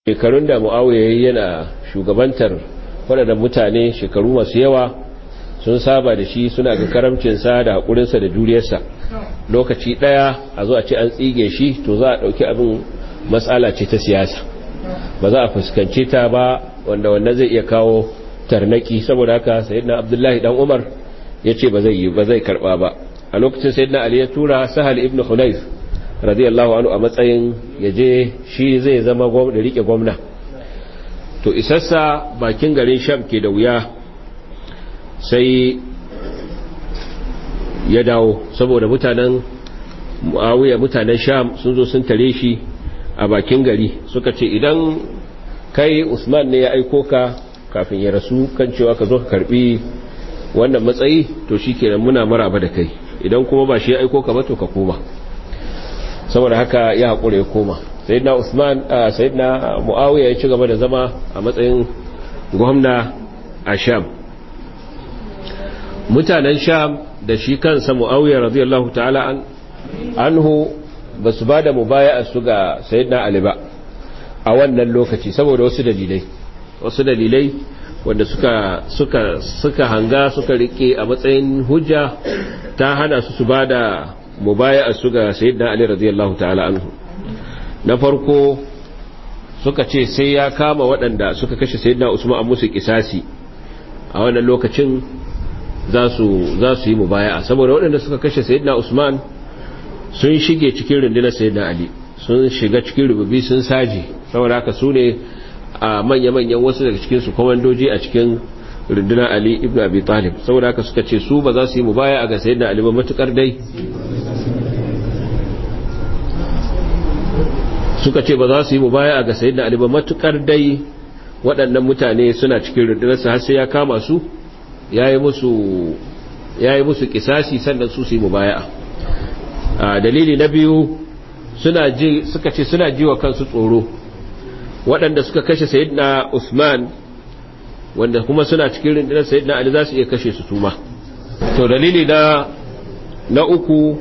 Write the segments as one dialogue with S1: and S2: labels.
S1: shekarun da mu'awiyar yana shugabantar waɗannan mutane shekaru masu yawa sun saba da shi suna ga karamcinsa da haƙurinsa da juriyarsa lokaci ɗaya a zo a ce an tsige shi to za a ɗauki abin matsala ce ta siyasa ba za a fuskance ta ba wanda wannan zai iya kawo tarnaki saboda haka sayyidina abdullahi dan umar ya ce ba zai yi ba zai karɓa ba a lokacin sayyidina ali ya tura sahal ibn hunayf radiyallahu anhu a matsayin ya je shi zai zama da rike gwamna to isassa bakin garin sham ke da wuya sai ya dawo saboda mutanen muawiya mutanen sham sun zo sun tare shi a bakin gari suka ce idan kai usman ne ya aiko ka kafin ya rasu kan cewa ka zo ka karbi wannan matsayi to shikenan muna maraba da kai idan kuma ba shi ya aiko ka ba to ka koma saboda haka ya haƙura ya koma sayyidina usman sayyidina muawiya ya ci gaba da zama a matsayin gwamna a sham mutanen sham da shi kansa muawiya radiyallahu ta'ala an anhu ba su ba da mubaya'a su ga sayyidina ali ba a wannan lokaci saboda wasu dalilai wasu dalilai wanda suka suka suka hanga suka rike a matsayin hujja ta hana su su ba da mubaya su ga sayyidina ali radiyallahu ta'ala anhu na farko suka ce sai ya kama waɗanda suka kashe sayyidina usman a musu kisasi a wannan lokacin za su za su yi mubaya saboda waɗanda suka kashe sayyidina usman sun shige cikin rundunar sayyidina ali sun shiga cikin rububi sun saje saboda haka su ne a manya-manyan wasu daga cikin su komandoji a cikin rundunar ali ibn abi talib saboda haka suka ce su ba za su yi mubaya a ga sayyidina ali ba matukar dai suka ce ba za su yi mubaya ga sayyidina Ali ba matukar dai waɗannan mutane suna cikin rundunarsa har sai ya kama su yayi musu yayi musu kisasi sannan su su yi mubaya a dalili na biyu suna ji suka ce suna jiwa kansu tsoro waɗanda suka kashe sayyidina Usman wanda kuma suna cikin rundunar sayyidina Ali za su iya kashe su tuma to dalili na na uku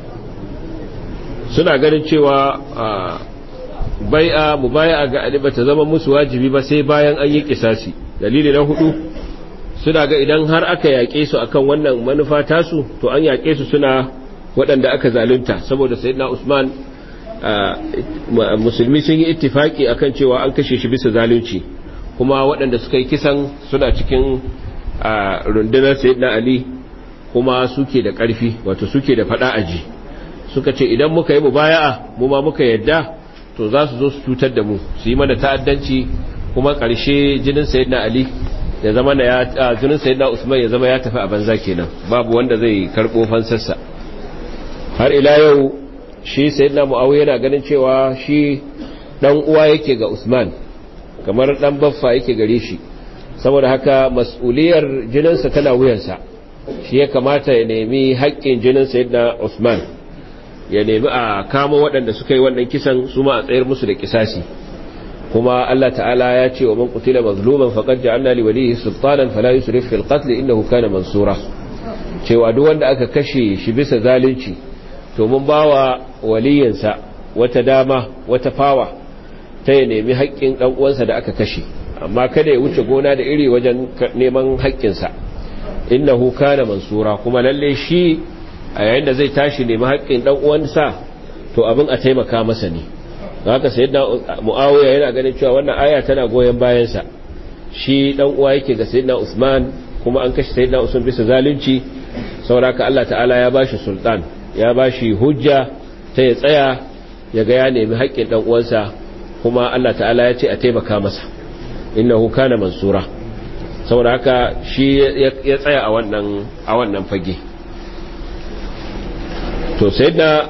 S1: suna ganin cewa bai'a mubaya'a ga Ali bata zama musu wajibi ba sai bayan an yi kisasi dalili na hudu suna ga idan har aka yaƙe su akan wannan manufa tasu to an yaƙe su suna waɗanda aka zalunta saboda sayyidina Usman musulmi sun yi ittifaki akan cewa an kashe shi bisa zalunci kuma waɗanda suka yi kisan suna cikin rundunar sayyidina Ali kuma suke da ƙarfi wato suke da faɗa aji suka ce idan muka yi mubaya'a mu ma muka yadda to za su zo su cutar da mu su yi mana ta'addanci kuma ƙarshe jinin sayyidina ali ya zama na ya jinin sayyidina usman ya zama ya tafi a banza kenan babu wanda zai karɓo fansarsa har ila yau shi sayyidina muawiya yana ganin cewa shi dan uwa yake ga usman kamar dan baffa yake gare shi saboda haka mas'uliyar jininsa tana wuyansa shi ya kamata ya nemi haƙƙin jinin sayyidina usman ya nemi a kama waɗanda suka yi wannan kisan su ma a tsayar musu da kisasi kuma Allah ta'ala ya ce wa man qutila mazluman faqad ja'alna li walihi sultanan fala yusrif fil qatl innahu kana mansura cewa duk wanda aka kashe shi bisa zalunci to mun bawa waliyinsa wata dama wata fawa ta ya nemi haƙƙin dan uwansa da aka kashe amma kada ya wuce gona da iri wajen neman haƙƙinsa innahu kana mansura kuma lalle shi a yayin da zai tashi nemi haƙƙin ɗan uwansa to abin a taimaka masa ne haka sayyidina muawiya yana ganin cewa wannan aya tana goyen bayansa shi ɗan uwa yake ga sayyidina usman kuma an kashe sayyidina usman bisa zalunci sauraka Allah ta'ala ya bashi sultan ya bashi hujja ta ya tsaya ya ga ya nemi haƙƙin ɗan uwansa kuma Allah ta'ala ya ce a taimaka masa innahu kana mansura saboda haka shi ya tsaya a wannan a wannan fage to sai da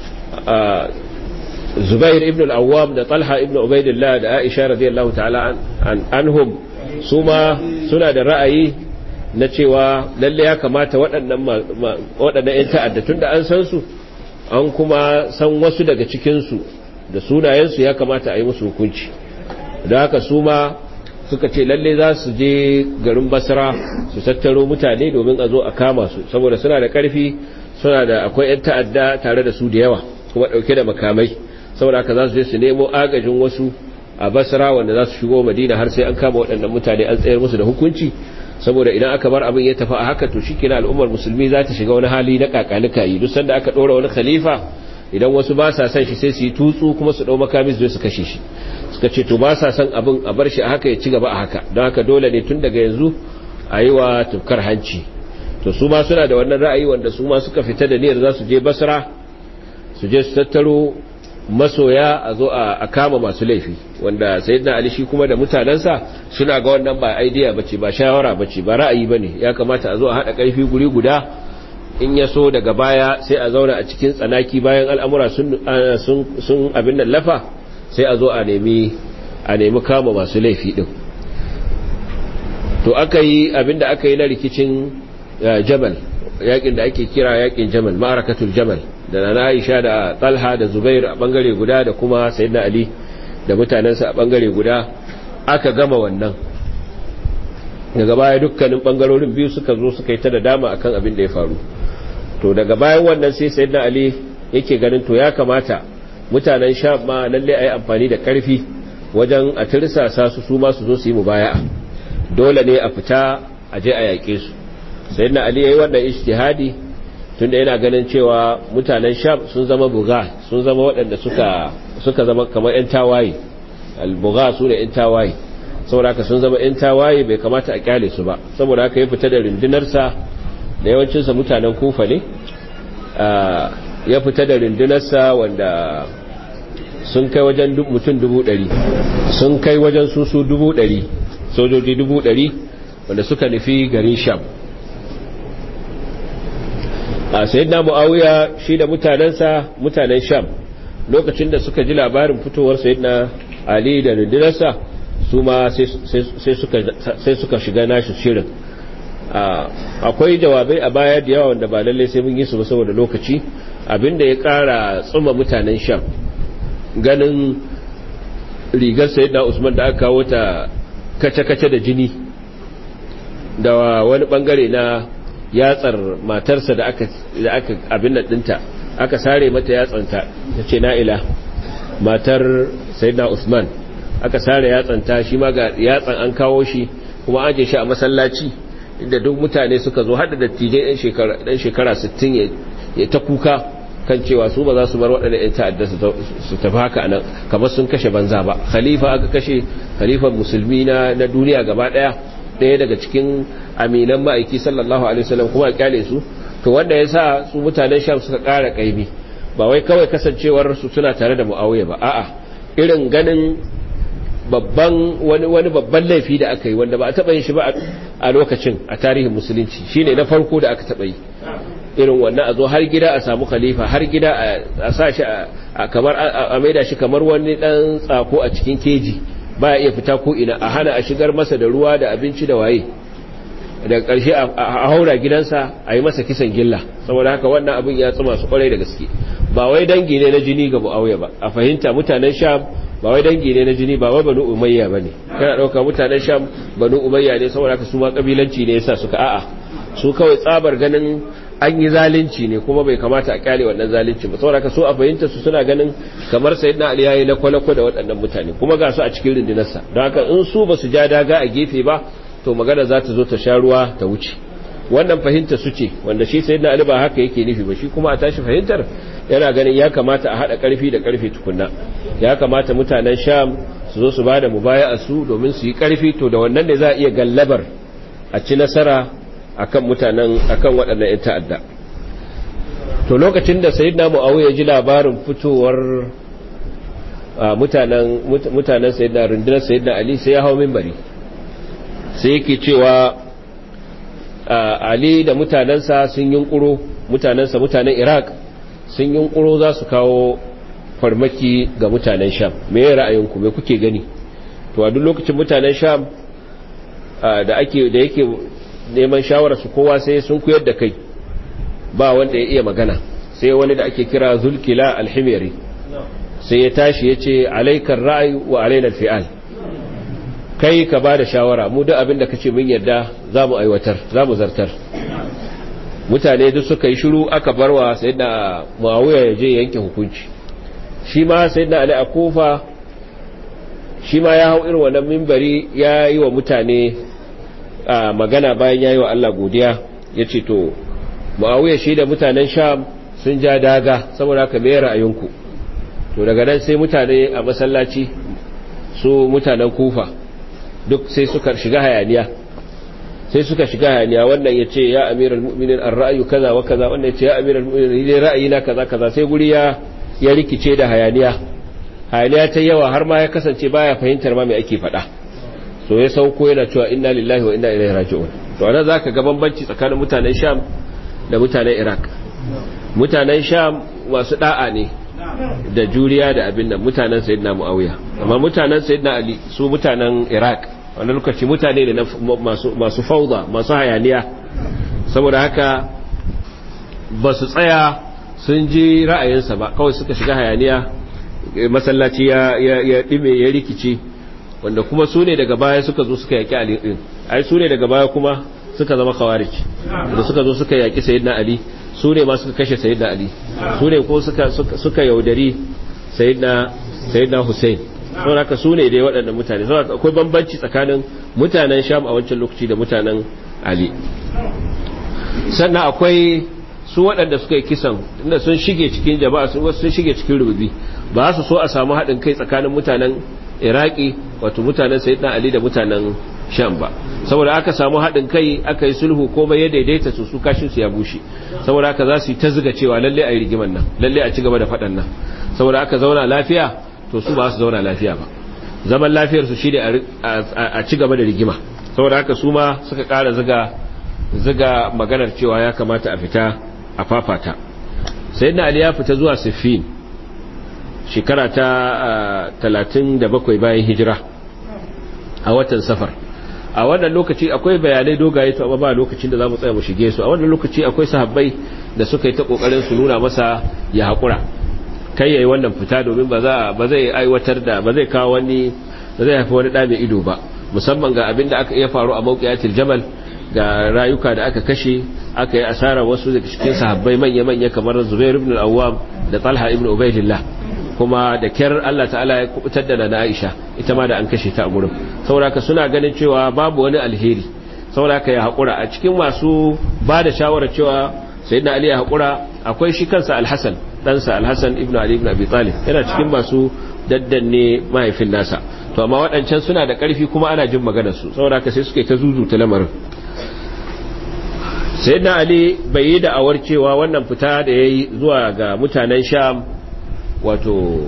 S1: zubair ibn al-awwam da talha ibn ubaidillah da aisha radiyallahu ta'ala anhum su ma suna da ra'ayi na cewa lalle ya kamata waɗannan waɗannan ƴan ta'adda tunda an san su an kuma san wasu daga cikin su da sunayensu ya kamata a yi musu hukunci da haka su ma suka ce lalle za su je garin basra su tattaro mutane domin a zo a kama su saboda suna da ƙarfi suna da akwai 'yan ta'adda tare da su da yawa kuma ɗauke da makamai saboda haka za su je su nemo agajin wasu a basra wanda za su shigo madina har sai an kama waɗannan mutane an tsayar musu da hukunci saboda idan aka bar abin ya tafi a haka to shikenan al'ummar musulmi za ta shiga wani hali na kakalika yi duk sanda aka ɗora wani khalifa idan wasu ba sa son shi sai su yi tutsu kuma su ɗau makami su su kashe shi suka ce to ba sa son abin a bar shi a haka ya ci gaba a haka don haka dole ne tun daga yanzu a yi wa tufkar hanci to su ma suna da wannan ra'ayi wanda su ma suka fita da niyyar za su je basra su je su tattaro masoya a zo a kama masu laifi wanda sayyidina ali shi kuma da mutanensa suna ga wannan ba idea bace ba shawara bace ba ra'ayi bane ya kamata a zo a hada karfi guri guda in ya so daga baya sai a zauna a cikin tsanaki bayan al'amura sun sun abin nan lafa sai a zo a nemi a nemi kama masu laifi din to aka yi abinda aka yi na rikicin jamal yakin da ake kira yakin jamal ma'arakatul jamal da na Aisha da Talha da Zubair a bangare guda da kuma Sayyidina Ali da mutanensa a bangare guda aka gama wannan daga baya dukkanin bangarorin biyu suka zo suka yi ta da dama akan abin da ya faru to daga bayan wannan sai Sayyidina Ali yake ganin to ya kamata mutanen Sham ma lalle ayi amfani da karfi wajen a tirsasa su su ma su zo su yi mubaya'a dole ne a fita a je a yaƙe su Sayyidina Ali yayi wannan ijtihadi tunda yana ganin cewa mutanen sham sun zama buga sun zama waɗanda suka suka zama kamar 'yan tawaye al-buga su ne 'yan tawaye saboda haka sun zama 'yan tawaye bai kamata a kyale su ba saboda haka ya fita da rundunarsa da yawancinsa mutanen kufa ne ya fita da rundunarsa wanda sun kai wajen mutum dubu ɗari sun kai wajen susu dubu ɗari sojoji dubu ɗari wanda suka nufi garin sham a sayyidina muawiya shi da mutanensa mutanen sham lokacin da suka ji labarin fitowar sayyidina ali da rundunarsa su ma sai suka shiga nashi shirin akwai jawabai a baya da yawa wanda ba lalle sai mun yi su ba saboda lokaci abinda ya kara tsuma mutanen sham ganin rigar sayyidina usman da aka kawo ta kace-kace da jini da wani bangare na yatsar matarsa da aka da aka abin nan dinta aka sare mata yatsanta tace na'ila matar sayyidina Usman aka sare yatsanta shi ma ga yatsan an kawo shi kuma aje shi a masallaci inda duk mutane suka zo hada dattijai ɗan shekara dan shekara 60 ya ta kuka kan cewa su ba za su bar waɗanda ‘yan ta'adda su tafi haka anan kamar sun kashe banza ba khalifa aka kashe khalifan musulmi na duniya gaba ɗaya ɗaya daga cikin aminan ma'aiki sallallahu alaihi wasallam kuma a kyale su to wanda ya sa su mutanen sham suka ƙara ƙaimi ba wai kawai kasancewar su suna tare da mu'awiya ba a'a irin ganin babban wani wani babban laifi da aka yi wanda ba a taɓa yin shi ba a lokacin a tarihin musulunci shine na farko da aka taɓa yi irin wannan a zo har gida a samu khalifa har gida a sa shi a kamar a maida shi kamar wani dan tsako a cikin keji ba ya iya fita ko ina a hana a shigar masa da ruwa da abinci da waye daga ƙarshe a haura gidansa a yi masa kisan gilla saboda haka wannan abin ya tsuma su kwarai da gaske ba wai dangi ne na jini ga mu'awiya ba a fahimta mutanen sham ba wai dangi ne na jini ba wai banu umayya ba ne kana ɗauka mutanen sham banu umayya ne saboda haka su ma ƙabilanci ne yasa suka a'a su kawai tsabar ganin an yi zalunci ne kuma bai kamata a kyale wannan zalunci ba saboda haka so a fahimta su suna ganin kamar sayyidina ali yayi lakwalakwa da waɗannan mutane kuma ga su a cikin rundunarsa don haka in su ba su ja daga a gefe ba to magana za ta zo ta sha ruwa ta wuce wannan fahimta su ce wanda shi sayyidina ali ba haka yake nufi ba shi kuma a tashi fahimtar yana ganin ya kamata a haɗa ƙarfi da ƙarfi tukunna ya kamata mutanen sham su zo su ba da mubaya'a su domin su yi ƙarfi to da wannan ne za a iya gallabar a ci nasara akan mutanen akan waɗannan ƴan ta'adda to lokacin da sayyidina muawiya ji labarin fitowar mutanen mutanen sayyidina rundunar sayyidina ali sai ya hawo minbari sai yake cewa ali da mutanensa sun yunkuro mutanensa mutanen iraq sun yunkuro za su kawo farmaki ga mutanen sham me ya ra'ayinku me kuke gani to a duk lokacin mutanen sham da ake da yake neman shawararsu kowa sai sun kuyar da kai ba wanda ya iya magana sai wani da ake kira zulkila alhimiri sai ya tashi ya ce alaikar ra'ayi wa alainar fi'al kai ka ba da shawara mu duk abin da ka ce mun yarda za mu aiwatar za mu zartar mutane duk suka yi shiru aka barwa sai da mawuya ya je yanke hukunci shi ma sai da ali a kofa shi ma ya hau irin wannan mimbari ya yi wa mutane magana bayan ya yi wa Allah godiya ya ce to ma'awuyar shi da mutanen sham sun ja daga saboda haka mai ra'ayinku to daga nan sai mutane a masallaci su mutanen kufa duk sai suka shiga hayaniya sai suka shiga hayaniya wannan ya ce ya amiral mu'minin an ra'ayu kaza wa kaza wannan ya ce ya amiral mu'minin ne ra'ayi na kaza kaza sai guri ya ya rikice da hayaniya hayaniya ta yawa har ma ya kasance baya fahimtar ma me ake faɗa so ya sauko yana cewa inna lillahi wa inna ilaihi raji'un to anan zaka ga bambanci tsakanin mutanen sham da mutanen iraq mutanen sham masu da'a ne da juriya da abin nan mutanen sayyidina muawiya amma mutanen sayyidina ali su mutanen iraq wani lokaci mutane ne masu masu fauda masu hayaniya saboda haka ba su tsaya sun ji ra'ayinsa ba kawai suka shiga hayaniya masallaci ya ya dime ya rikice wanda kuma su ne daga baya suka zo suka yaki ali din ai su ne daga baya kuma suka zama khawarij da suka zo suka yaki sayyidina ali su ne ma suka kashe sayyidina ali su ne ko suka suka yaudari sayyidina sayyidina hussein saboda haka su ne dai waɗannan mutane saboda akwai bambanci tsakanin mutanen sham a wancan lokaci da mutanen ali sannan akwai su waɗanda suka yi kisan inda sun shige cikin jama'a sun sun shige cikin rububi ba su so a samu haɗin kai tsakanin mutanen iraki wato mutanen sayyidina ali da mutanen sham ba saboda aka samu haɗin kai aka yi sulhu komai ya daidaita su su kashin su ya bushe saboda aka za su yi ta ziga cewa lalle a yi rigiman nan lalle a ci gaba da faɗan nan saboda aka zauna lafiya to su ba su zauna lafiya ba zaman lafiyar su shi ne a ci gaba da rigima saboda haka su ma suka ƙara ziga ziga maganar cewa ya kamata a fita a fafata sayyidina ali ya fita zuwa siffin shekara ta 37 bayan hijira a watan safar a wannan lokaci akwai bayanai dogaye to amma ba lokacin da za mu tsaya mu shige su a wannan lokaci akwai sahabbai da suka yi ta kokarin su nuna masa ya haƙura kai yayi wannan fita domin ba za ba zai aiwatar da ba zai kawo wani ba zai haifi wani da mai ido ba musamman ga abin da aka iya faru a mawqiyatil jamal ga rayuka da aka kashe aka yi asara wasu daga cikin sahabbai manya-manya kamar Zubair ibn al-Awwam da Talha ibn Ubaydillah kuma da kyar Allah ta'ala ya kubutar da na Aisha ita ma da an kashe ta a gurin sauraka suna ganin cewa babu wani alheri sauraka ya haƙura a cikin masu ba da shawarar cewa sayyidina Ali ya haƙura akwai shi kansa Al-Hasan ɗansa Al-Hasan ibn Ali ibn Abi Talib yana cikin masu daddanne mahaifin nasa to amma waɗancan suna da ƙarfi kuma ana jin maganar su sauraka sai suke ta zuzuta lamarin sayyidina Ali bai yi da'awar cewa wannan fita da yayi zuwa ga mutanen Sham wato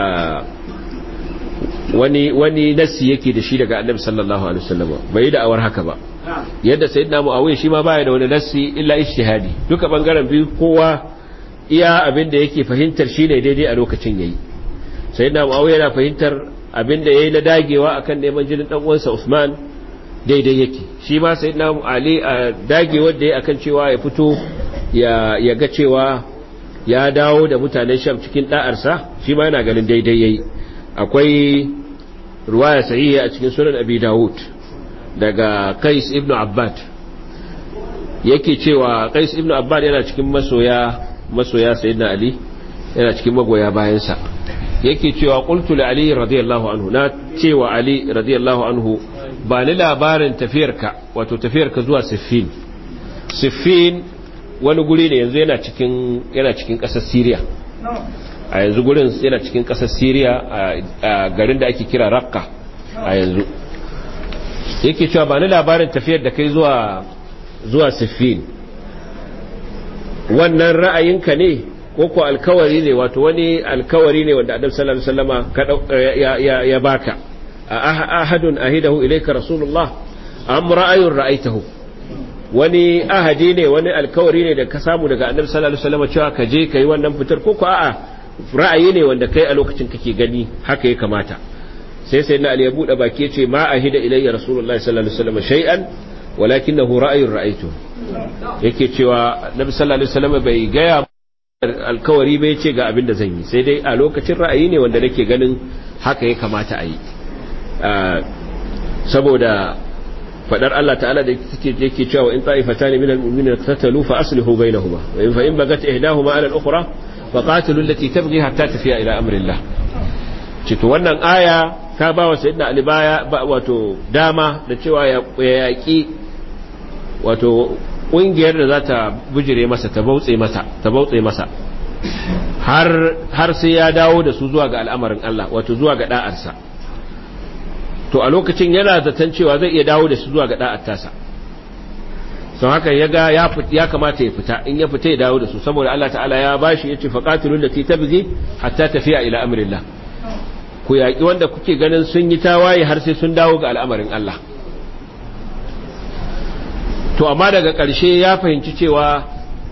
S1: wani wani nasi yake da shi daga annabi sallallahu alaihi wasallam bai yi da'awar haka ba yadda sayyidina muawiya shi ma baya da wani nasi illa ijtihadi duka bangaren biyu kowa iya abin da yake fahimtar shine daidai a lokacin yayi sayyidina muawiya yana fahimtar abin da yayi na dagewa akan neman jinin dan uwansa Usman daidai yake shi ma sayyidina Ali a dagewar da yayi akan cewa ya fito ya ya ga cewa ya dawo da mutanen sham cikin da'arsa shi ma yana ganin daidai yayi akwai ruwaya sahiha a cikin sunan abi dawud daga qais ibnu abbad yake cewa qais ibnu abbad yana cikin masoya masoya sayyidina ali yana cikin magoya bayansa yake cewa qultu li ali radiyallahu anhu na cewa ali radiyallahu anhu ba ni labarin tafiyarka wato tafiyarka zuwa siffin siffin wani guri ne yanzu yana cikin yana cikin ƙasar Syria a yanzu gurin yana cikin ƙasar Syria a garin da ake kira Raqqa a yanzu yake cewa ba ni labarin tafiyar da kai zuwa zuwa Siffin wannan ra'ayinka ne ko ko alkawari ne wato wani alkawari ne wanda Annabi sallallahu alaihi wasallama ka ya ya baka ahadun ahidahu ilayka rasulullah am ra'ayun ra'aitahu wani ahadi ne wani alkawari ne da ka samu daga annabi sallallahu alaihi wasallam cewa ka je kai wannan fitar ko ko a'a ra'ayi ne wanda kai a lokacin kake gani haka ya kamata sai sai na ali ya bude baki yace ma ahida ilayya rasulullahi sallallahu alaihi wasallam shay'an walakinahu ra'ayun ra'aytu yake cewa annabi sallallahu alaihi wasallam bai gaya alkawari bai ce ga abin da zan yi sai dai a lokacin ra'ayi ne wanda nake ganin haka ya kamata a yi saboda fadar Allah ta'ala da yake cewa in ta'ifatan min al-mu'minina tatalu fa aslihu bainahuma wa in fa in bagat ihdahuma 'ala al-ukhra fa qatilu allati tabghi hatta tafiya ila amri Allah cito wannan aya ta ba wa sayyidina ali baya wato dama da cewa ya yaƙi wato ƙungiyar da za ta bujire masa ta bautse masa ta bautse masa har har sai ya dawo da su zuwa ga al'amarin Allah wato zuwa ga da'arsa to a lokacin yana zaton cewa zai iya dawo da su zuwa ga da'ar tasa sau haka ya ga ya kamata ya fita in ya fita ya dawo da su saboda Allah ta'ala ya bashi ya ce faƙatilun da ta bugi hatta tafiya ila amrillah ku yaƙi wanda kuke ganin sun yi tawaye har sai sun dawo ga al'amarin Allah to amma daga ƙarshe ya fahimci cewa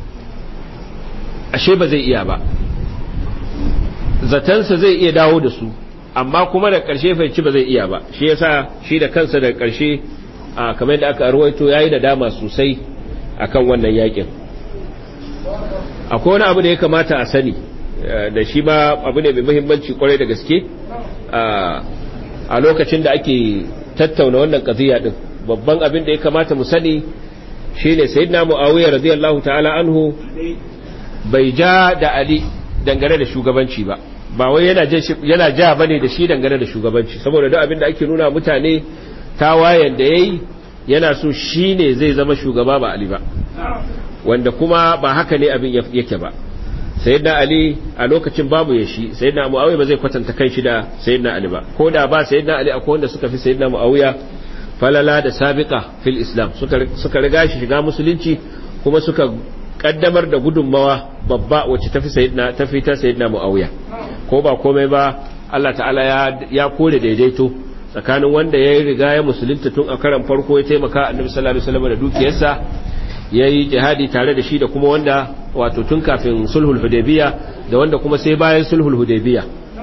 S1: ashe ba zai iya ba zatansa zai iya dawo da su amma kuma da ƙarshe fahimci ba zai iya ba shi yasa shi da kansa daga ƙarshe a kamar yadda aka arwaito yayi da dama sosai akan wannan yakin akwai wani abu da ya kamata a sani da shi ma abu ne mai muhimmanci kwarai da gaske a lokacin da ake tattauna wannan qadiya din babban abin da ya kamata mu sani shine sayyidina muawiya radiyallahu ta'ala anhu bai ja da ali dangane da shugabanci ba ba wai yana yana ja bane da shi dangane da shugabanci saboda duk abin da ake nuna mutane tawayen da yayi yana so shine zai zama shugaba ba ali ba wanda kuma ba haka ne abin yake ba sayyidina ali a lokacin babu ya shi sayyidina muawiya ba zai kwatanta kanshi da sayyidina ali ba ko da ba sayyidina ali akwai wanda suka fi sayyidina muawiya falala da sabiqa fil islam suka suka riga shi shiga musulunci kuma suka kaddamar da gudunmawa babba wacce tafi sayyidina tafi ta sayyidina muawiya ko ba komai ba Allah ta'ala ya ya kore daidaito tsakanin wanda ya riga ya musulunta tun a karan farko ya taimaka annabi sallallahu alaihi wasallam da dukiyarsa yayi jihadi tare da shi da kuma wanda wato tun kafin sulhul hudaybiya da wanda kuma sai bayan sulhul hudaybiya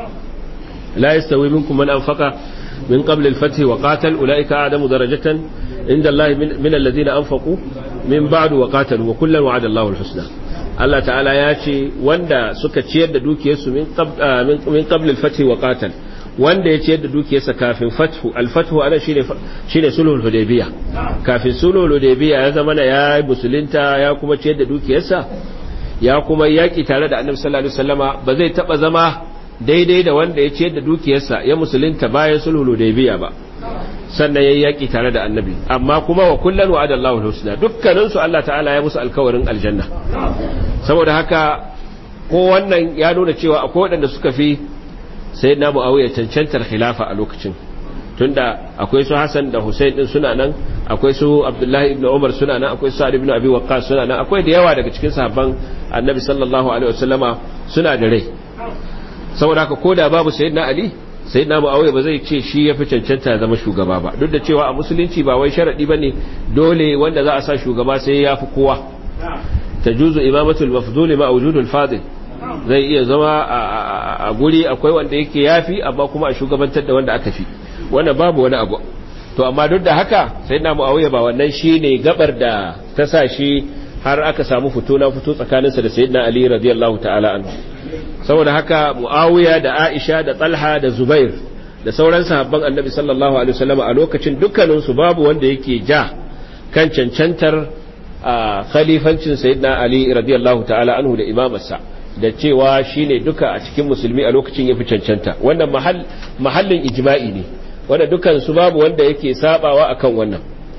S1: la yastawi minkum man anfaqa min qabl al-fath wa qatal ulaika a'damu darajatan inda Allah min alladhina anfaqu min ba'du wa qatalu wa kullan wa'ada Allahu al-husna Allah ta'ala ya ce wanda suka ciyar da dukiyarsu min min qabl al-fath wa qatal wanda ya ciyar da dukiyarsa kafin fathu al-fathu ana shine shine sulhul hudaybiya kafin sulhul hudaybiya ya zama ya musulunta ya kuma ciyar da dukiyarsa ya kuma yaki tare da annabi sallallahu alaihi wasallama ba zai taba zama daidai da wanda ya ciyar da dukiyarsa ya musulunta bayan sulhul hudaybiya ba sannan yayi yaki tare da annabi amma kuma wa kullan wa'ada Allahu al-husna dukkanin su Allah ta'ala ya musu alkawarin aljanna saboda haka ko wannan ya nuna cewa akwai waɗanda suka fi sai na mu'awiyar cancantar khilafa a lokacin tunda akwai su Hassan da Hussein din suna nan akwai su Abdullahi ibn Umar suna nan akwai Sa'ad ibn Abi Waqqas suna nan akwai da yawa daga cikin sahabban Annabi sallallahu alaihi wasallama suna da rai saboda haka koda babu sayyidina Ali sayyidina Muawiya ba zai ce shi yafi cancanta ya zama shugaba ba duk da cewa a musulunci ba wai sharadi bane dole wanda za a sa shugaba sai ya fi kowa tajuzu imamatul mafdul ma wujudul fadil zai iya zama a guri akwai wanda yake yafi amma kuma a shugabantar da wanda aka fi wanda babu wani abu to amma duk da haka sai na mu'awiya ba wannan shine gabar da ta sa shi har aka samu fito na fito tsakaninsa da sayyidina ali radiyallahu ta'ala anhu saboda haka mu'awiya da aisha da talha da zubair da sauran sahabban annabi sallallahu alaihi wasallam a lokacin dukkanin su babu wanda yake ja kan cancantar khalifancin sayyidina ali radiyallahu ta'ala anhu da imamarsa da cewa shine duka a cikin musulmi a lokacin yafi cancanta wannan mahallin ijma'i ne wanda dukan su babu wanda yake sabawa akan wannan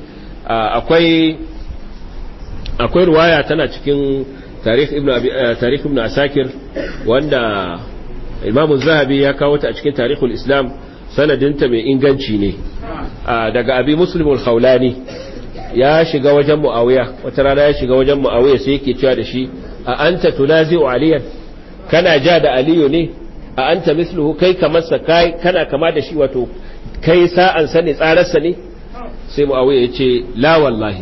S1: akwai akwai ruwaya tana cikin tarikh ibn tarikh ibn asakir wanda imam zahabi ya kawo ta a cikin tarikhul islam sanadinta mai inganci ne daga abi muslim al-khawlani ya shiga wajen muawiya wata rana ya shiga wajen muawiya sai yake cewa da shi a anta tunazi'u aliyan kana ja da aliyu ne a anta misluhu kai kamar sa kai kana kama da shi wato kai sa'an sa ne tsararsa ne sai muawiya ya ce la wallahi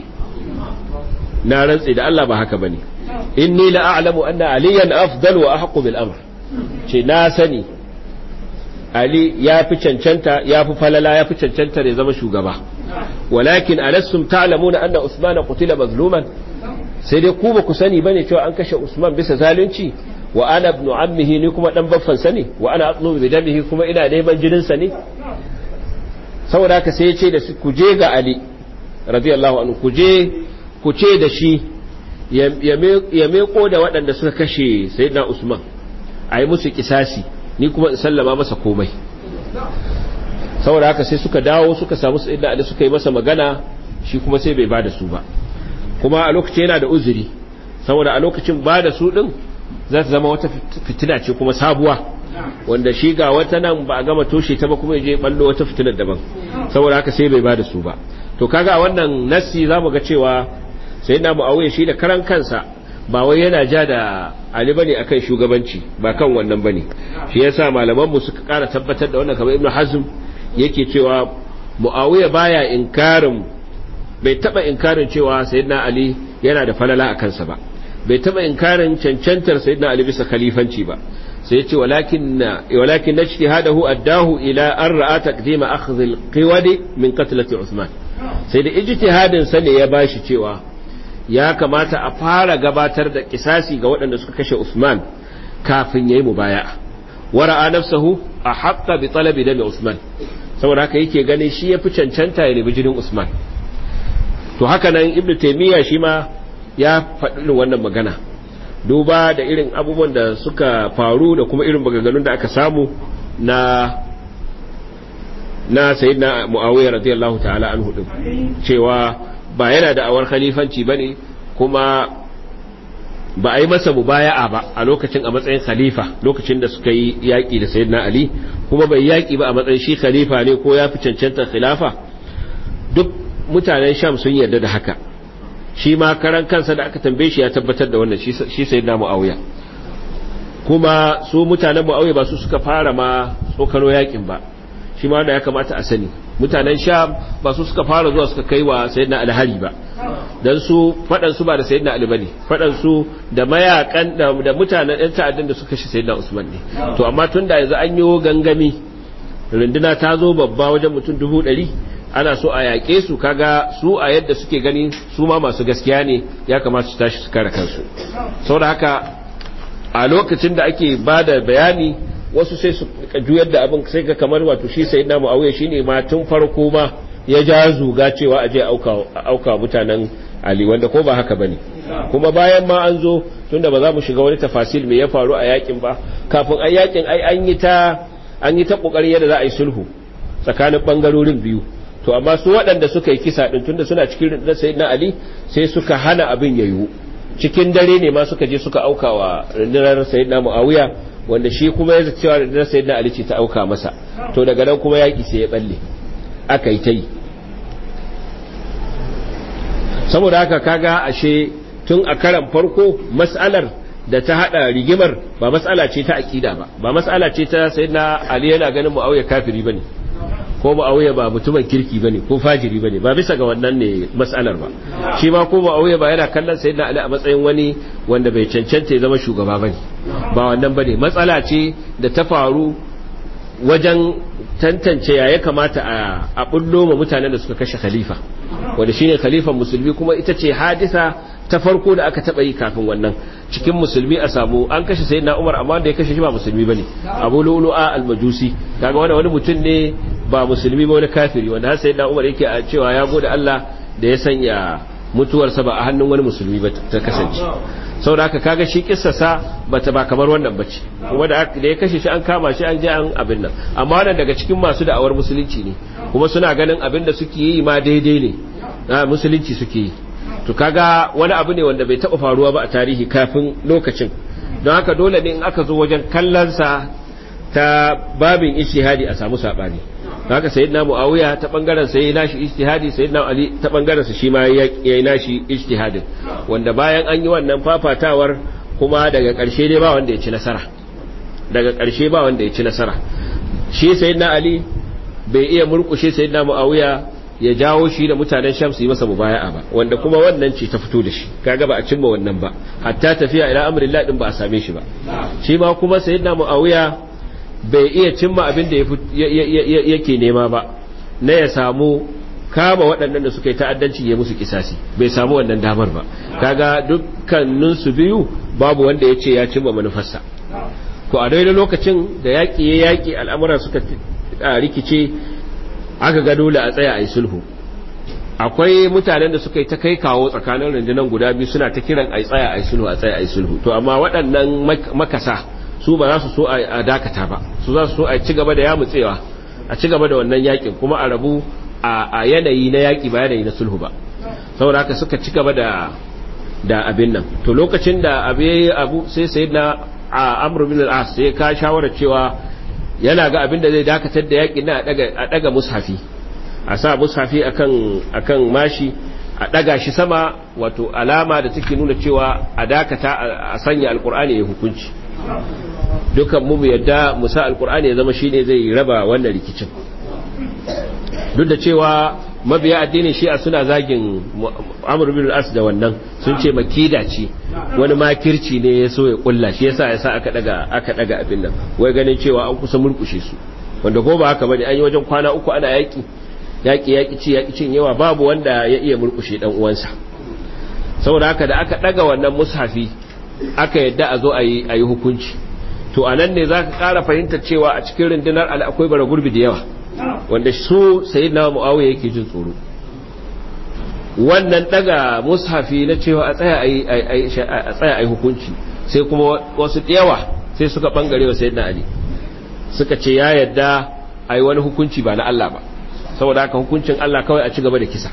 S1: na rantsi da Allah ba haka bane inni la a'lamu anna aliyan afdal wa ahqqu bil amr ce na sani ali ya fi cancanta ya fi falala ya fi cancanta ya zama shugaba walakin alastum ta'lamuna anna usmana qutila mazluman sai dai ku ba ku sani bane cewa an kashe Usman bisa zalunci wa ana ibn ammihi ni kuma dan baffan sa ne wa ana atlubu bi damihi kuma ina neman jinin sa ne saboda haka sai ya ce da su ku je ga Ali radiyallahu anhu ku je ku ce da shi ya meko da waɗanda suka kashe sayyidina Usman a yi musu kisasi ni kuma in sallama masa komai saboda haka sai suka dawo suka samu sayyidina ali suka yi masa magana shi kuma sai bai bada su ba kuma a lokacin yana da uzuri saboda a lokacin bada su din za ta zama wata fitina ce kuma sabuwa wanda shi ga wata nan ba a gama toshe ta ba kuma je ballo wata fitinar daban saboda haka sai bai bada su ba to kaga a wannan nassi zamu ga cewa sayyidina muawiya shi da karan kansa ba wai yana ja da Ali bane akan shugabanci ba kan wannan bane shi yasa malaman mu suka kara tabbatar da wannan kamar Ibn Hazm yake cewa Muawiya baya inkarin bai taba inkarin cewa Sayyidina Ali yana da falala a kansa ba bai taba inkarin cancantar Sayyidina Ali bisa khalifanci ba sai ya ce walakin walakin ijtihadahu addahu ila an ra'a taqdim akhdh al-qiwad min qatlati Uthman sai da ijtihadin sa ne ya bashi cewa ya kamata a fara gabatar da kisasi ga waɗanda suka kashe Usman kafin yayi mubaya wara'a nafsahu a haqqa bi talabi dami Usman saboda haka yake ganin shi yafi cancanta ya nemi jinin Usman to haka nan Ibn Taymiyyah shi ma ya faɗi wannan magana duba da irin abubuwan da suka faru da kuma irin maganganun da aka samu na na sayyidina Muawiya radiyallahu ta'ala anhu din cewa ba yana da awar khalifanci ba ne kuma ba a yi masa mubaya'a ba a lokacin a matsayin khalifa lokacin da suka yi yaƙi da sayyidina ali kuma bai yaƙi ba a matsayin shi khalifa ne ko ya fi cancantar khilafa duk mutanen sham sun yarda da haka shi ma karan kansa da aka tambaye shi ya tabbatar da wannan shi sayyidina muawiya kuma su mutanen muawiya ba su suka fara ma tsokano yaƙin ba shi ma wanda ya kamata a sani mutanen sham ba su suka fara zuwa suka kai wa sayyidina alhari ba dan su fadan su ba da sayyidina ali bane fadan su da mayakan da, da mutanen ɗan ta'addan da suka shi sayyidina usman ne to amma tunda yanzu an yi gangami runduna ta zo babba wajen mutum dubu ɗari ana so a yaƙe su kaga su a yadda suke gani su ma masu gaskiya ne ya kamata su tashi su kare kansu saboda haka a lokacin da ake ba da bayani wasu sai su juyar da abin sai ga kamar wato shi sai na mu'awiya shine ma tun farko ma ya ja zuga cewa aje auka auka mutanen Ali wanda ko ba haka bane kuma bayan ma an zo tunda ba za mu shiga wani tafasil me ya faru a yakin ba kafin ai yakin ai an yi ta an yi ta kokari yadda za a yi sulhu tsakanin bangarorin biyu to amma su waɗanda suka yi kisa din tunda suna cikin rundunar sayyidina Ali sai suka hana abin ya yiwu cikin dare ne ma suka je suka auka wa rundunar sayyidina Muawiya wanda shi kuma ya cewa da sai da alici ta auka masa to daga nan kuma yaki sai ya balle aka yi ta yi saboda haka kaga ashe tun a karan farko mas'alar da ta hada rigimar ba mas'ala ce ta aqida ba ba mas'ala ce ta sayyidina ali yana ganin muawiya kafiri bane ko muawiya ba mutumin kirki bane ko fajiri bane ba bisa ga wannan ne mas'alar ba shi ma ko muawiya ba yana kallon sayyidina ali a matsayin wani wanda bai cancanta ya zama shugaba bane ba wannan bane matsala ce da ta faru wajen tantance ya ya kamata a bullo ma mutanen da suka kashe khalifa wanda shine khalifan musulmi kuma ita ce hadisa ta farko da aka taba yi kafin wannan cikin musulmi a samu an kashe sayyidina Umar amma da ya kashe shi ba musulmi bane Abu Lu'lu'a al-Majusi kaga wani wani mutum ne ba musulmi ba wani kafiri wanda har sayyidina Umar yake a cewa ya gode Allah da ya sanya mutuwarsa ba a hannun wani musulmi ba ta kasance sau da aka kaga shi kissasa bata ba kamar wannan bace kuma da ya kashe shi an kama shi an je an abin nan amma wannan daga cikin masu da'awar musulunci ne kuma suna ganin abin da suke yi ma daidai ne na musulunci suke yi to kaga wani abu ne wanda bai taba faruwa ba a tarihi kafin lokacin don haka dole ne in aka zo wajen kallonsa ta babin ijtihadi a samu sabani haka sayyidina muawiya ta bangaren sai nashi ijtihadi sayyidina ali ta bangaren sa shi ma yayi nashi ijtihadin wanda bayan an yi wannan fafatawar kuma daga karshe dai ba wanda ya ci nasara daga karshe ba wanda ya ci nasara shi sayyidina ali bai iya murkushe sayyidina muawiya ya jawo shi da mutanen sham su yi masa mubaya'a ba wanda kuma wannan ce ta fito da shi kaga ba a cimma wannan ba hatta tafiya ila amrillah din ba a same shi ba shi ma kuma sayyidina muawiya bai iya cimma abin da yake nema ba na ya samu kama waɗannan da suka yi ta'addanci ya musu kisasi bai samu wannan damar ba kaga dukkanin su biyu babu wanda ya ce ya cimma manufarsa ko a daidai lokacin da yaƙi ya yaƙi al'amuran suka rikice aka ga dole a tsaya a yi sulhu akwai mutanen da suka yi ta kai kawo tsakanin rundunar guda biyu suna ta kiran a tsaya a yi sulhu a tsaya a yi sulhu to amma waɗannan makasa su ba za su so a dakata ba su za su so a ci gaba da yamutsewa a ci gaba da wannan yakin kuma a rabu a yanayi na yaki ba yanayi na sulhu ba saboda haka suka ci gaba da da abin nan to lokacin da abu yayi abu sai sayyidina amr bin al-as sai ka shawara cewa yana ga abin da zai dakatar da yakin na a daga mushafi a sa mushafi akan akan mashi a daga shi sama wato alama da take nuna cewa a dakata a sanya alkur'ani ya hukunci dukan mu yadda musa alkur'ani ya zama shine zai raba wannan rikicin duk da cewa mabiya addinin shi'a suna zagin amur bin as da wannan sun ce makida ce wani makirci ne ya so ya kulla shi yasa yasa aka daga aka daga abin nan wai ganin cewa an kusa murkushe su wanda ko ba haka bane an yi wajen kwana uku ana yaki yaki yaki ci yaki cin yawa babu wanda ya iya murkushe dan uwansa saboda haka da aka daga wannan mushafi aka yadda a zo a yi a yi hukunci to anan ne zaka ƙara fahimtar cewa a cikin rundunar al akwai bara gurbi da yawa wanda su sayyidina muawiya yake jin tsoro wannan daga mushafi na cewa a tsaya a tsaya ai hukunci sai kuma wasu yawa sai suka bangare wa sayyidina ali suka ce ya yadda ai wani hukunci ba na Allah ba saboda haka hukuncin Allah kawai a ci gaba da kisa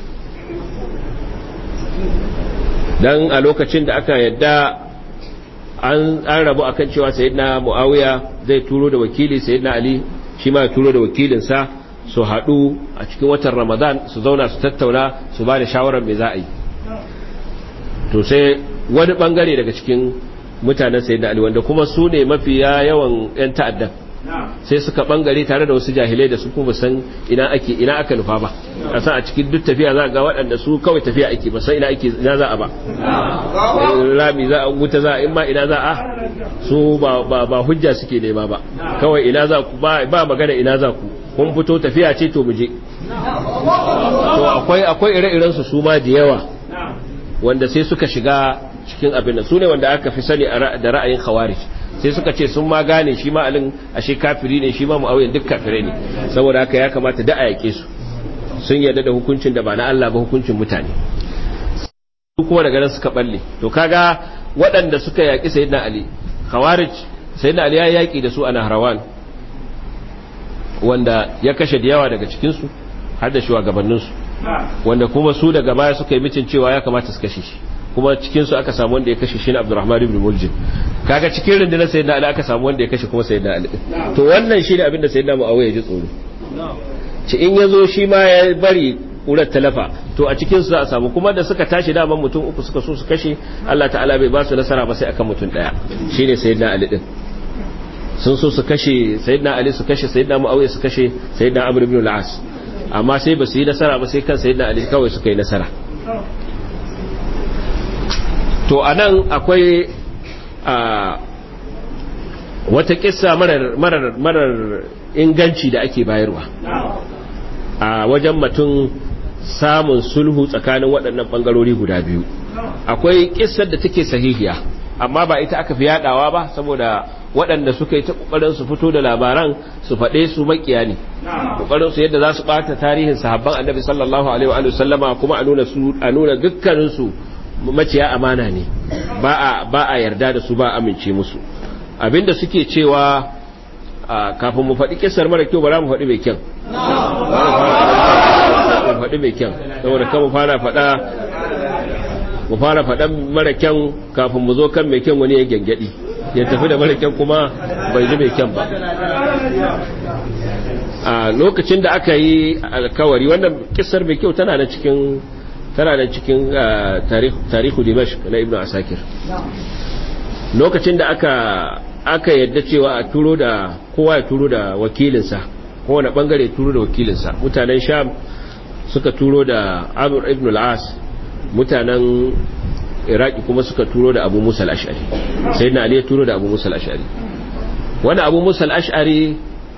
S1: dan a lokacin da aka yadda an rabu akan cewa sayyidina muawiya zai turo da wakili sayyidina ali shi ma ya turo da wakilinsa su haɗu a cikin watan ramadan su zauna su tattauna su ba da shawarar mai za a yi to sai wani ɓangare daga cikin mutanen sayi ali wanda kuma su ne mafiya yawan 'yan ta'addan sai suka ɓangare tare da wasu jahilai da su kuma san ina ake ina aka nufa ba a san a cikin duk tafiya za a ga waɗanda su kawai tafiya ake ba san ina ake ina za a ba rami za a wuta za a in ma ina za a su ba hujja suke nema ba kawai ina za ku ba magana ina za ku kun fito tafiya ce to muje to akwai akwai ire-iren su su ma da yawa wanda sai suka shiga cikin abin nan su ne wanda aka fi sani da ra'ayin khawarij sai suka ce sun ma gane shi ma alin ashe kafiri ne shi ma mu'awiyan duk kafirai ne saboda haka ya kamata da a yake su sun yarda da hukuncin da ba na Allah ba hukuncin mutane su kuma daga nan suka balle to kaga waɗanda suka yaƙi sayyidina ali khawarij sayyidina ali ya yaƙi da su a nahrawan wanda ya kashe da yawa daga cikin su har da shugabannin su wanda kuma su daga baya suka yi mitin cewa ya kamata su kashe shi kuma cikin su aka samu wanda ya kashe shi ne Abdurrahman ibn Muljim kaga cikin rundunar sayyidina ali aka samu wanda ya kashe kuma sayyidina ali to wannan shine abin da sayyidina Muawiya ya ji tsoro ci in yazo shi ma ya bari ƙurar talafa to a cikin su za a samu kuma da suka tashi daman mutum uku suka so su kashe Allah ta'ala bai ba su nasara ba sai akan mutum daya shine sayyidina Ali din sun so su kashe sayyidina Ali su kashe sayyidina Muawiya su kashe sayyidina Amr ibn al-As amma sai ba su yi nasara ba sai kan sayyidina Ali kawai suka yi nasara to anan akwai a wata kissa marar marar marar inganci da ake bayarwa a wajen mutum samun sulhu tsakanin waɗannan ɓangarori guda biyu akwai ƙisar da take sahihiya amma ba ita aka fi yaɗawa ba saboda waɗanda suka yi ta ƙoƙarin su fito da labaran su faɗe su makiya ne ƙoƙarin su yadda za su ɓata tarihin sahabban annabi sallallahu alaihi wa sallama kuma a nuna su a nuna dukkanin su maciya amana ne ba a ba a yarda da su ba a amince musu abinda suke cewa kafin mu faɗi kisar mara kyau ba za mu faɗi mai kyan mu faɗi mai kyan saboda kan mu fara faɗa mu fara faɗan mara kyan kafin mu zo kan mai kyan wani ya gyangyaɗi ya tafi da mara kyan kuma bai ji mai kyan ba a lokacin da aka yi alkawari wannan kisar mai kyau tana da cikin tana da cikin tarihu dimashq na ibnu asakir lokacin da aka aka yadda cewa a turo da kowa ya turo da wakilinsa kowane bangare turo da wakilinsa mutanen sham suka turo da amur ibn al-as mutanen iraki kuma suka turo da abu musa al-ash'ari sai na ali ya turo da abu musa al-ash'ari wani abu musa al-ash'ari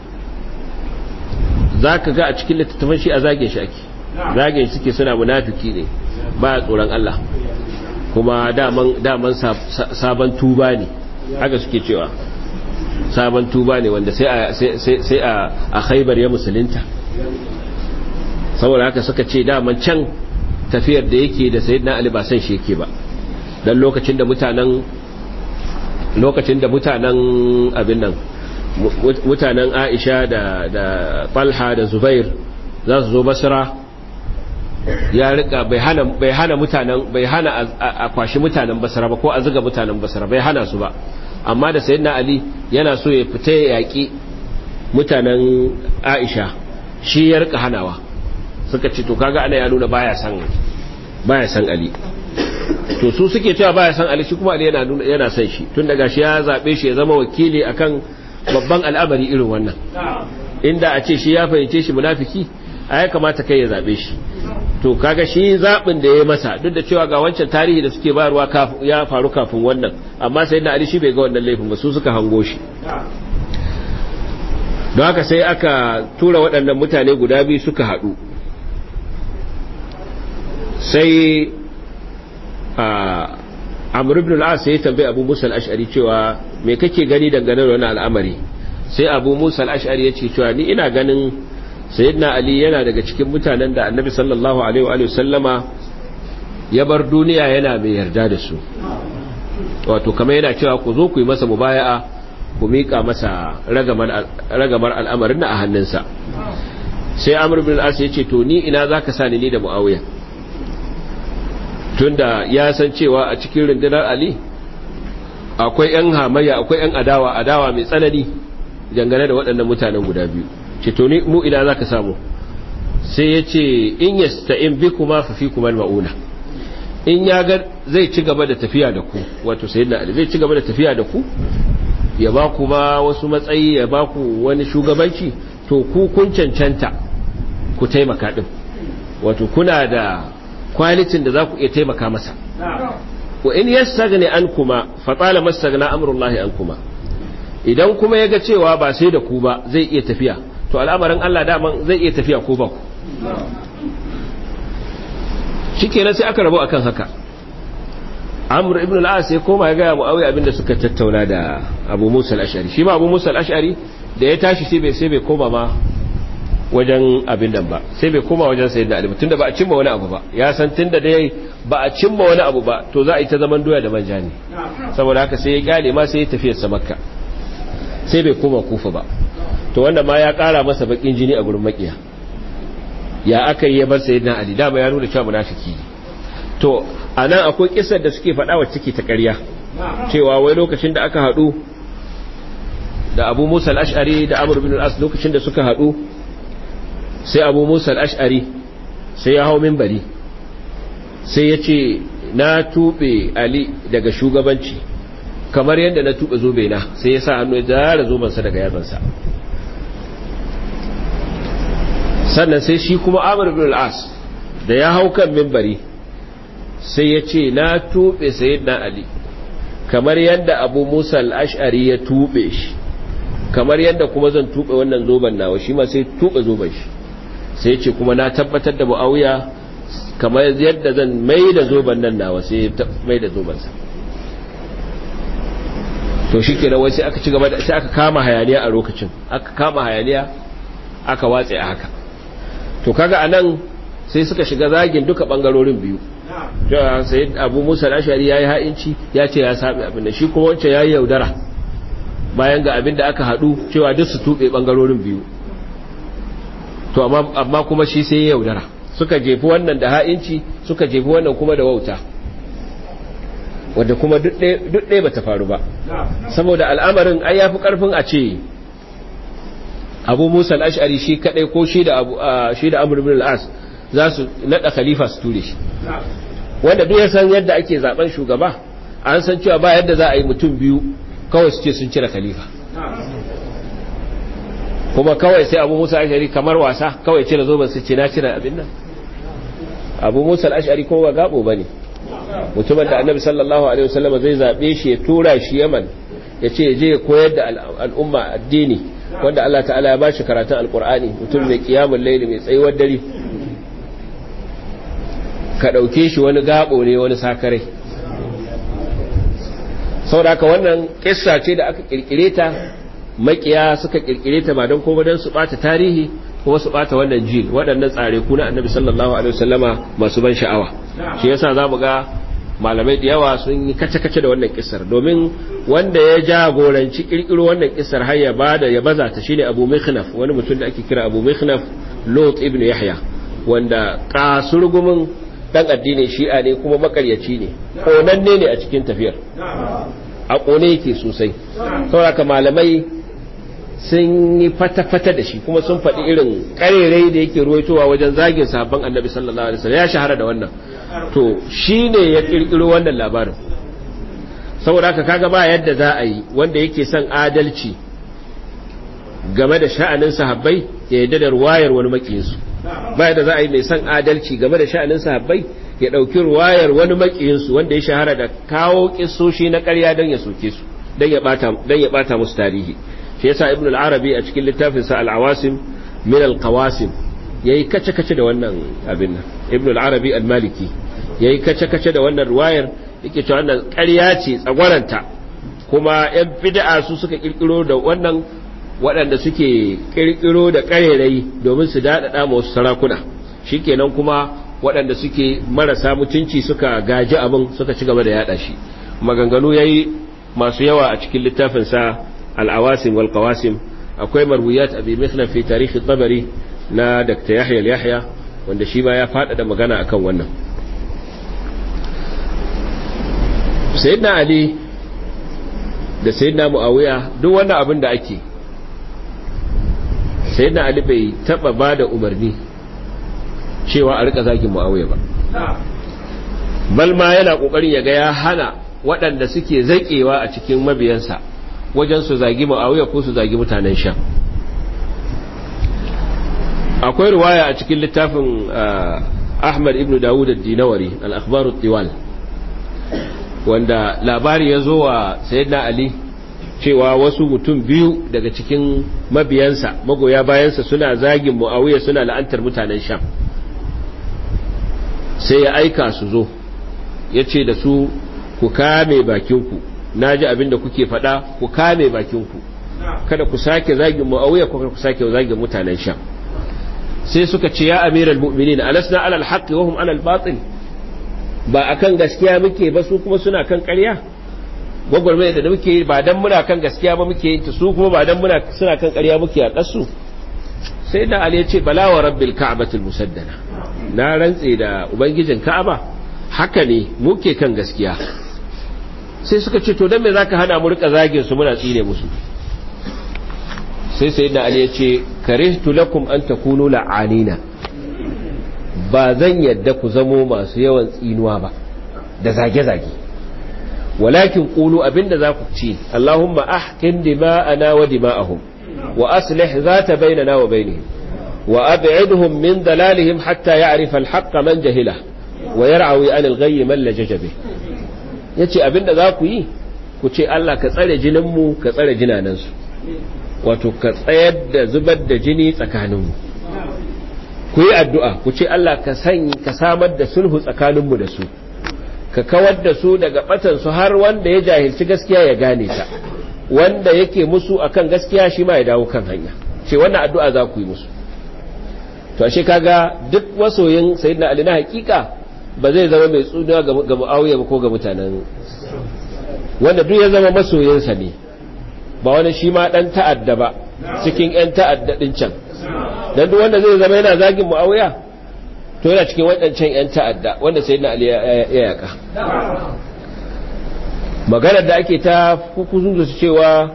S1: za ka ga a cikin littattafan shi a zagin shi ake zagin suke suna munafiki ne ba tsoron allah kuma daman sabon tuba ne haka suke cewa sabon tuba ne wanda sai a haibar ya musulunta saboda haka suka ce daman can tafiyar da yake da sayidina ali ba san shi yake ba dan lokacin da mutanen lokacin da mutanen abin nan mutanen aisha da da falha da zubair za su zo basra ya rika bai hana bai hana mutanen bai hana a kwashi mutanen basra ba ko a zuga mutanen basra bai hana su ba amma da sayyidina ali yana so ya fita ya yaki mutanen aisha shi ya rika hanawa suka ce to kaga ana ya nuna baya san baya san ali to su suke cewa baya san ali shi kuma ali yana nuna yana san shi tun daga shi ya zabe shi ya zama wakili akan babban al'amari irin wannan inda a ce shi ya fahimce shi munafiki a ya kamata kai ya zabe shi to kaga shi zabin da ya masa duk da cewa ga wancan tarihi da suke bayarwa ya faru kafin wannan amma sai da ali shi bai ga wannan laifin ba su suka hango shi don haka sai aka tura waɗannan mutane guda biyu suka haɗu sai a amur ibn al'as sai tambayi abu musa al'ashari cewa me kake gani dangane da wani al'amari sai abu musa al'ashari ya ce cewa ni ina ganin sayyidina ali yana daga cikin mutanen da annabi sallallahu alaihi wa sallama ya bar duniya yana mai yarda da su wato kamar yana cewa ku zo ku yi masa mubaya'a ku miƙa masa ragamar al'amarin na a hannunsa sai amur bin al'as ya ce to ni ina za ka sa ni da mu'awiya tunda ya san cewa a cikin rundunar ali akwai 'yan hamayya akwai 'yan adawa adawa mai tsanani dangane da waɗannan mutanen guda biyu ce to ni mu ina za ka samu sai ya ce in ya sta'in bi kuma fi kuma ma'una in ya ga zai ci gaba da tafiya da ku wato sai na ali zai ci gaba da tafiya da ku ya ba ku ma wasu matsayi ya ba ku wani shugabanci to ku kun cancanta ku taimaka din wato kuna da kwalitin da za ku iya taimaka masa wa in yastaghni ankuma fa tala mastaghna amrullahi ankuma idan kuma yaga cewa ba sai da ku ba zai iya tafiya to al'amarin Allah daman zai iya tafiya ko ba ku shikenan sai aka rabu akan haka amr ibn al-as sai koma ya ga muawiya abinda suka tattauna da abu musa al-ash'ari shi ma abu musa al-ash'ari da ya tashi sai bai sai bai koma ma wajen abin nan ba sai bai koma wajen sayyidina ali tunda ba a cimma wani abu ba ya san tunda dai ba a cimma wani abu ba to za a yi ta zaman doya da manja ne saboda haka sai ya kyale ma sai ya tafi sa makka sai bai koma kufa ba to wanda ma ya kara masa bakin jini a gurin makiya ya aka yi ya bar sayyidina ali dama ya nuna cewa munafiki to anan akwai kisar da suke faɗa wa ciki ta ƙarya cewa wai lokacin da aka haɗu da abu musa al-ash'ari da amr bin al-as lokacin da suka haɗu sai abu musa al'ash'ari sai ya hau mimbari sai ya ce na tuɓe ali daga shugabanci kamar yadda na tuɓe zobe na sai ya sa hannu ya zara zobensa daga yatsansa sannan sai shi kuma amur bin al'as da ya hau kan mimbari sai ya ce na tuɓe sayid na ali kamar yadda abu musa al'ash'ari ya tuɓe shi kamar yadda kuma zan tuɓe wannan zoben nawa shi ma sai tuɓe zoben shi sai ce kuma na tabbatar da mu'awiya kamar yadda zan mai da zoben nan nawa sai mai da zobensa to shi kenan wai sai aka ci gaba da sai aka kama hayaniya a lokacin aka kama hayaniya aka watse a haka to kaga anan sai suka shiga zagin duka bangarorin biyu cewa sai abu musa al-ashari yayi ha'inci ya ce ya sabi abin da shi kuma wancan yayi yaudara bayan ga abin da aka hadu cewa duk su tube bangarorin biyu to amma kuma shi sai ya yaudara suka jefi wannan da ha'inci suka jefi wannan kuma da wauta wadda kuma duk ɗaya ba ta faru ba saboda al'amarin ai ya fi ƙarfin a ce abu musa al'ashari shi kaɗai ko shi da amur bin al'as za su naɗa khalifa su ture shi wanda duk ya san yadda ake zaben shugaba an san cewa ba yadda za a yi mutum biyu kawai su ce sun cire khalifa kuma kawai sai abu musa ashari kamar wasa kawai cire zoben su ce na cire abin nan abu musa ashari kuma ba gabo ba ne mutumin da annabi sallallahu alaihi wasallam zai zaɓe shi ya tura shi yaman ya ce je ya koyar da al'umma addini wanda Allah ta'ala ya bashi karatun alkur'ani mutum mai kiyamun laili mai tsayuwar dare ka ɗauke shi wani gabo ne wani sakarai saboda haka wannan kissa ce da aka kirkire ta makiya suka kirkire ta ba don kuma don su bata tarihi kuma su bata wannan jil waɗannan tsare ku na annabi sallallahu alaihi wasallama masu ban sha'awa shi yasa zamu ga malamai da yawa sun yi kace-kace da wannan kisar domin wanda ya jagoranci kirkiro wannan kisar har ya bada ya baza ta shine Abu Mikhnaf wani mutum da ake kira Abu Mikhnaf Lot ibn Yahya wanda kasurgumin dan addinin Shi'a ne kuma makaryaci ne konanne ne a cikin tafiyar a kone yake sosai saboda malamai sun yi fata-fata da shi kuma sun faɗi irin ƙarerai da yake ruwaitowa wajen zagin sahabban annabi sallallahu alaihi wasallam ya shahara da wannan to shi ne ya ƙirƙiro wannan labarin saboda haka kaga ba yadda za a yi wanda yake son adalci game da sha'anin sahabbai ya yadda da ruwayar wani makiyinsu ba yadda za a yi mai son adalci game da sha'anin sahabbai ya ɗauki ruwayar wani makiyinsu wanda ya shahara da kawo kisoshi na ƙarya don ya soke su don ya ɓata musu tarihi shi yasa ibn al-arabi a cikin littafin sa al-awasim min al-qawasim yayi kace-kace da wannan abin nan ibn al-arabi al-maliki yayi kace-kace da wannan ruwayar yake cewa wannan ƙarya ce tsagwaranta kuma yan bid'a su suka kirkiro da wannan waɗanda suke kirkiro da ƙarerai domin su daɗaɗa ma wasu sarakuna shikenan kuma waɗanda suke marasa mutunci suka gaji abin suka ci gaba da yaɗa shi maganganu yayi masu yawa a cikin littafin sa العواسم والقواسم akwai marwiyat abi mithla fi tarihi tabari na dr yahya yahya wanda shi ma ya faɗaɗa magana akan wannan sayyidina ali da sayyidina muawiya duk wannan abin da ake sayyidina ali bai taba bada umarni cewa a rika zagin muawiya ba bal ma yana kokarin ya ga ya hana waɗanda suke zakewa a cikin mabiyansa wajen su zagi ma'awiya ko su zagi mutanen sham akwai ruwaya a cikin littafin ahmad ibn dawud ad-dinawari al-akhbar ad-diwal wanda labari ya zo wa sayyidina ali cewa wasu mutum biyu daga cikin mabiyansa magoya bayansa suna zagin muawiya suna la'antar mutanen sham sai ya aika su zo ya ce da su ku kame bakinku na ji abin da kuke faɗa ku kame bakinku kada ku sake zagin mu'awiya ko ku sake zagin mutanen sham sai suka ce ya amiral mu'minin alasna alal haqqi wa hum alal batil ba akan gaskiya muke ba su kuma suna kan ƙarya gwagwarmaya da muke ba dan muna kan gaskiya ba muke ta su kuma ba dan muna suna kan ƙarya muke a kasu sai da ali ya ce bala wa rabbil ka'batil musaddana na rantse da ubangijin ka'aba haka ne muke kan gaskiya sai suka ce to don me zaka hana mu rika zagin su muna tsine musu sai sayyidina ali ya ce karihtu lakum an takunu la'anina ba zan yadda ku zamo masu yawan tsinuwa ba da zage-zage walakin qulu abinda za ku ce Allahumma ahkin dima'ana wa dima'ahum wa aslih zata bainana wa bainihim wa ab'idhum min dalalihim hatta ya'rifa al-haqqa man jahila wa yar'awi an al-ghayy man lajaja bih ya ce abinda za ku yi ku ce Allah ka tsare jininmu ka tsare jinanansu wato ka tsayar da zubar da jini tsakaninmu ku yi addu'a ku ce Allah ka sanyi ka samar da sulhu tsakaninmu da su ka kawar da su daga batansu har wanda ya jahilci gaskiya ya gane ta wanda yake musu akan gaskiya shi ma ya dawo kan hanya ce wannan addu'a za ku yi musu to ashe kaga duk wasoyin sayyidina ali na hakika ba zai zama mai tsuniya ga mu'awiya ba ko ga mutanen wanda duk ya zama masoyinsa ne ba wani shi ma dan ta'adda ba cikin yan ta'adda din can dan duk wanda zai zama yana zagin mu'awiya to yana cikin waɗancan yan ta'adda wanda sayyidina ali ya yaka maganar da ake ta hukuzu da cewa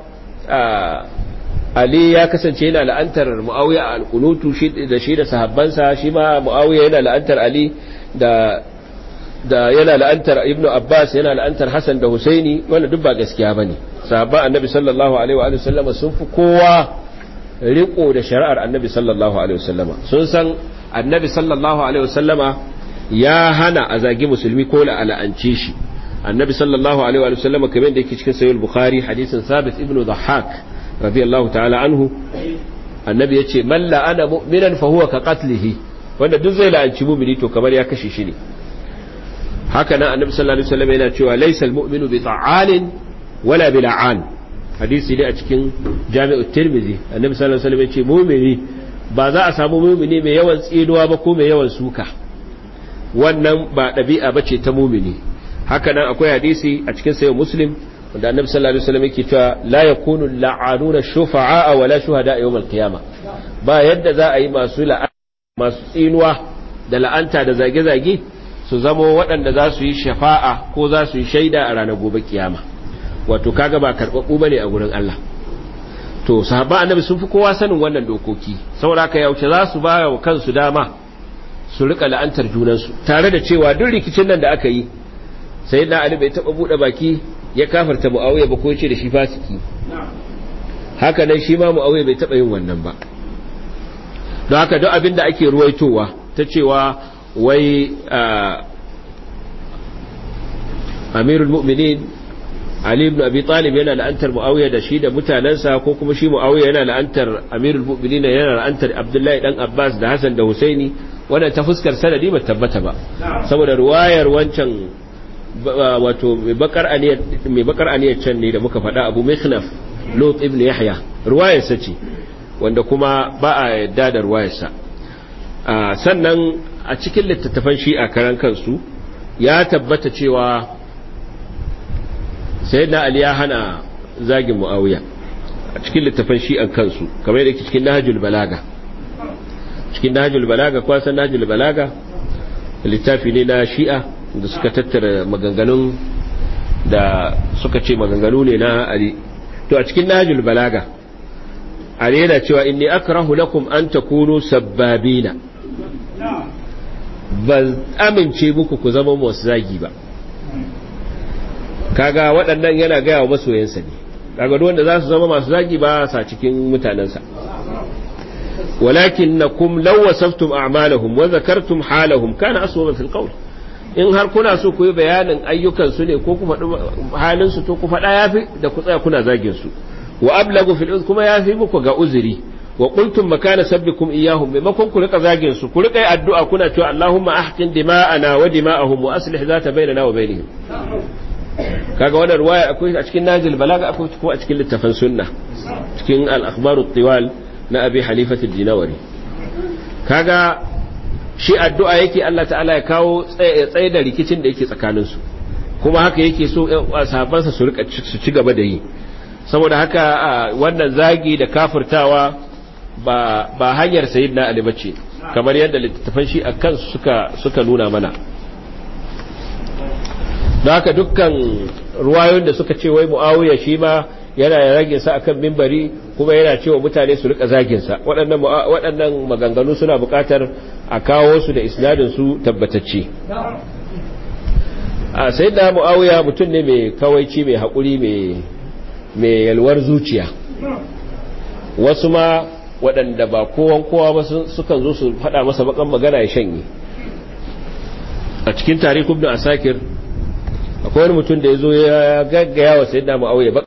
S1: Ali ya kasance yana la'antar Muawiya a alkunutu da shi da sahabbansa shi ma Muawiya yana la'antar Ali da da yana la'antar Ibn Abbas yana la'antar Hassan da Husaini wanda duk ba gaskiya bane sahabban Annabi sallallahu alaihi wa sallama sun fi kowa riko da shari'ar Annabi sallallahu alaihi wa sallama sun san Annabi sallallahu alaihi wa sallama ya hana a zagi musulmi ko la'anci shi Annabi sallallahu alaihi wa sallama kamar da yake cikin sahih al-Bukhari hadisin Thabit ibn Dhahhak radiyallahu ta'ala anhu annabi ya ce man la'ana mu'minan fa huwa ka qatlihi wanda duk zai la'anci mu'mini to kamar ya kashe shi ne haka nan annabi sallallahu alaihi wasallam yana cewa laysa al-mu'minu bi ta'alin wala bi la'an hadisi ne a cikin jami'u tirmidhi annabi sallallahu alaihi wasallam ya ce mu'mini ba za a samu mu'mini mai yawan tsinuwa ba ko mai yawan suka wannan ba ɗabi'a bace ta mu'mini haka nan akwai hadisi a cikin sayo muslim wanda annabi sallallahu alaihi wasallam yake cewa la yakunu la'anuna shufa'a wala shuhada yawm al-qiyamah ba yadda za a yi masu masu tsinuwa da la'anta da zage-zage su zamo waɗanda za su yi shafa'a ko za su yi shaida a ranar gobe kiyama wato kaga ba karɓaɓɓu bane a gurin Allah to sahaba annabi sun fi kowa sanin wannan dokoki saboda haka yaushe za su ba wa kansu dama su rika la'antar junansu tare da cewa duk rikicin nan da aka yi sai na ali bai taba bude baki ya kafarta muawiya ba ko ce da shi fasiki haka nan shi ma muawiya bai taba yin wannan ba don haka duk abin da ake ruwaitowa ta cewa wai amirul mu'minin Ali ibn Abi Talib yana la'antar Muawiya da shi da mutanansa ko kuma shi Muawiya yana la'antar Amirul Mu'minin yana la'antar Abdullahi dan Abbas da Hassan da Husaini wannan ta fuskar sanadi ba tabbata ba saboda ruwayar wancan wato mai bakar aniyar mai bakar aniyar can ne da muka faɗa Abu Mikhnaf Lut ibn Yahya ruwayar sa ce wanda kuma ba a yadda da ruwayar sa sannan a cikin littattafan shi a karan kansu ya tabbata cewa sai na ali ya hana zagin mu'awiya a cikin littafin shi'an kansu kamar yadda cikin nahajul balaga cikin nahajul balaga kwasan nahajul balaga littafi ne na shi'a da suka tattara maganganun da suka ce maganganu ne na ali to a cikin nahajul balaga ali yana cewa inni akrahu lakum an takunu sabbabina ba amince muku ku zama masu zagi ba kaga waɗannan yana gaya wa masoyansa ne kaga wanda za su zama masu zagi ba sa cikin mutanensa walakin na kum lawasaftum a'malahum wa zakartum halahum kana aswaba fil qawl in har kuna so ku yi bayanin ayyukan su ne ko ku faɗi halin su to ku faɗa yafi da ku tsaya kuna zagin su wa ablagu fil kuma yafi muku ga uzuri wa qultum makana sabbikum iyyahum maimakon ku rika zagin su ku rika addu'a kuna cewa Allahumma ahqin dima'ana wa dima'ahum wa aslih zata bainana wa bainihim kaga wannan ruwaya akwai a cikin najil balaga akwai ko a cikin littafin sunna cikin al-akhbar tiwal na abi halifat ad-dinawari kaga shi addu'a yake Allah ta'ala ya kawo tsaye da rikicin da yake tsakanin su kuma haka yake so sahabbansa su rika su ci gaba da yi saboda haka wannan zagi da kafirtawa ba ba hanyar sayyidina ali bace kamar yadda littafan shi akan suka suka nuna mana da haka dukkan ruwayoyin da suka ce wai mu'awiya shi ma yana rage sa akan mimbari kuma yana cewa mutane su rika zagin sa waɗannan waɗannan maganganu suna buƙatar a kawo su da isnadin su tabbatacce a sai da mu'awiya mutum ne mai kawaici mai haƙuri mai mai yalwar zuciya wasu ma waɗanda ba kowan kowa ba sukan zo su faɗa masa bakan magana ya shanye a cikin tarihi ibn asakir akwai wani mutum da ya zo ya gaggaya wa sayyidina mu'awiya